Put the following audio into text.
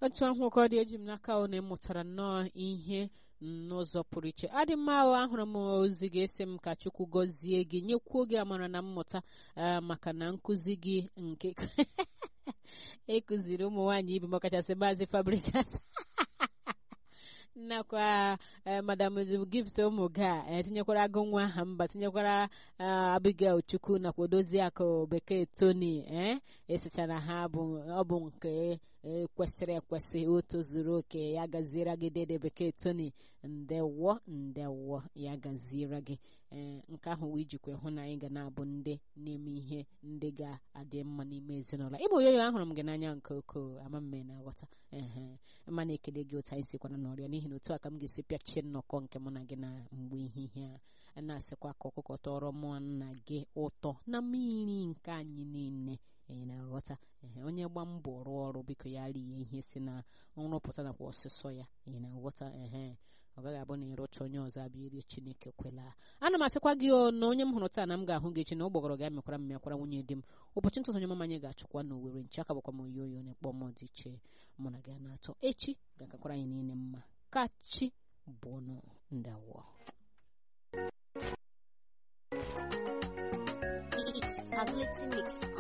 otu ahụ ka ọ dị eji m n'aka ọ na-emụtara nnọọ ihe n'ụzọ pụrụ iche adị mma ahụ ahụrụ m ozi ga-esi m ka chukwu gọzie gị nyekwuo gị amara na mmụta maka na nkụzi gị nke ekụziri ụmụ nwaanyị ibe makachasị maazị fabrikas nakwa madam gift ụmụ ga etinyekwara agụ nwa aha mba tinyekwara abigail chukwu nakwa odozi akụ bekee tony ee esichara ha bụ ọ bụ nke kwesịrị ekwesị o tozuru oke ya gaziere gị dede bekee tony ndewo ndewo ya gaziere gị ee nke ahụ wee jikwa hụ na anyị ga na-abụ ndị na-eme ihe ndị ga-adị mma n'ime ezinụlọ ịbụ oyoyo ahụrụ m gị n'anya nke ukwuu ama mme na aghọta ee ma na-ekele gị otu anyị sikwana n'ọrịa n'ihi na otu a ka m ga-esi pịachie nnọkọ nke mụ na gị na mgbe ehihie a na-asịkwa ka ọkụkọ tọrọ mụọ nna gị ụtọ na mmiri nke anyị niile ị na-aghọta ee onye gba mbọ rụọ ọrụ biko ya rie ihe si na nrụpụta nakwa ọsịsọ ya ị na-aghọta ehe ọ gaghị abụ na ịrụcha onye ọzọ abịa irie chineke kwela ana m asịkwa gị na onye m hụrụ taa na m ga-ahụ gị echi na ụgbọgọrọ ga-emekwara m mekwara nwunye di m ụbọchị ntụtụ onye mama anyị ga-achụkwa na owere nche aka bụkwa m oyi oyi na-ekpọ m dị iche mụ na gị a na-atọ echi ga-akakwara anyị niile mma ka chi bụnụ ndawo Ability Mix